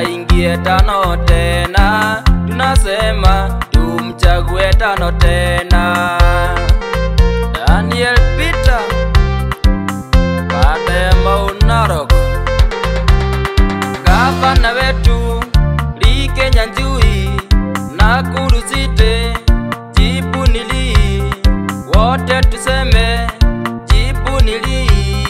aingie tano tena, tunasema tumchague tano tena. Daniel Peter baada ya Mau Narok, gavana wetu Lee Kinyanjui Nakuru City, jibu ni Lee, wote tuseme jibu ni Lee.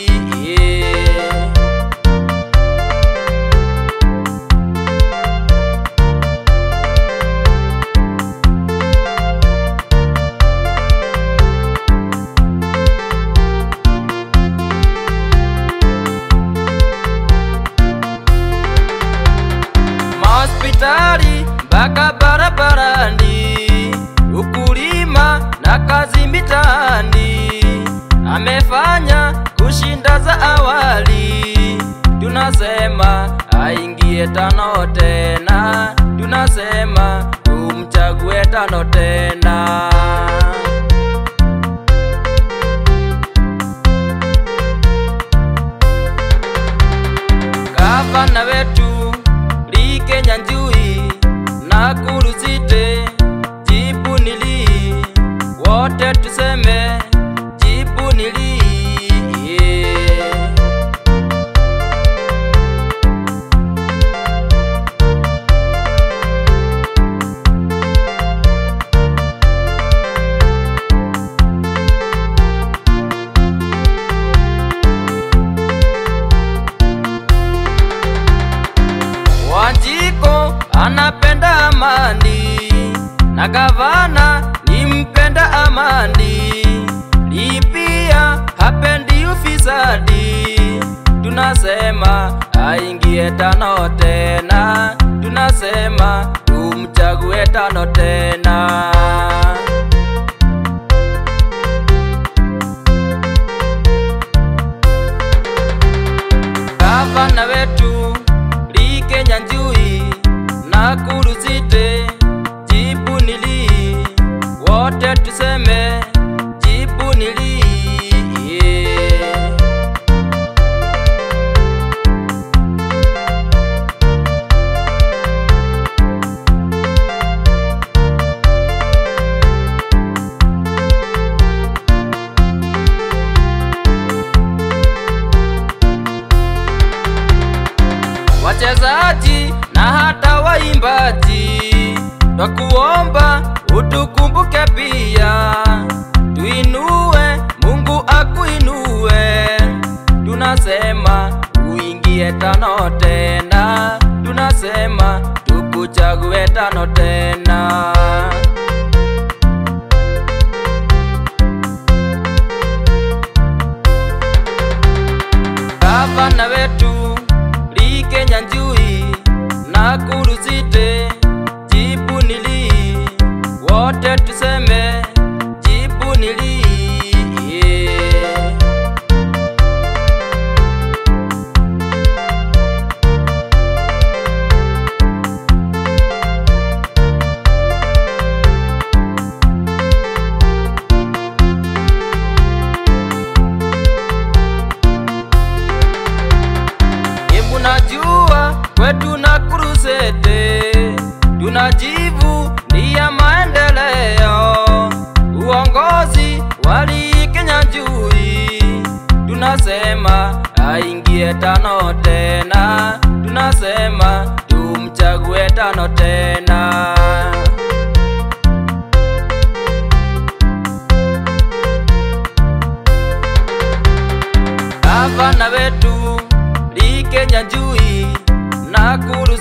mahospitali mpaka barabarani, ukulima na kazi mitaani, amefanya kushinda za awali. Tunasema aingie tano tena, tunasema tumchague tano tena. Gavana wetu Lee Kinyanjui Nakuru City, jibu ni Lee, wote tuseme jibu ni Lee. Wanjiko anapenda amani na gavana ni mpenda amani, Lee pia hapendi ufisadi. Tunasema aingie tano tena, tunasema tumchague tano tena. Gavana wetu Lee Kinyanjui Nakuru City, jibu ni Lee, wote tuseme jibu ni Lee. wachezaji na hata waimbaji, twakuomba utukumbuke pia, tuinue, Mungu akuinue. Tunasema uingie tano tena, tunasema tukuchague tano tena. Gavana wetu Lee Kinyanjui Nakuru City, jibu ni Lee, wote tuseme jibu ni Lee. Embu najua kwetu Nakuru City tunajivu ni ya maendeleo, uongozi wali Kinyanjui, tunasema aingie tano tena, tunasema tumchague tano tena. Gavana wetu Lee Kinyanjui Nakuru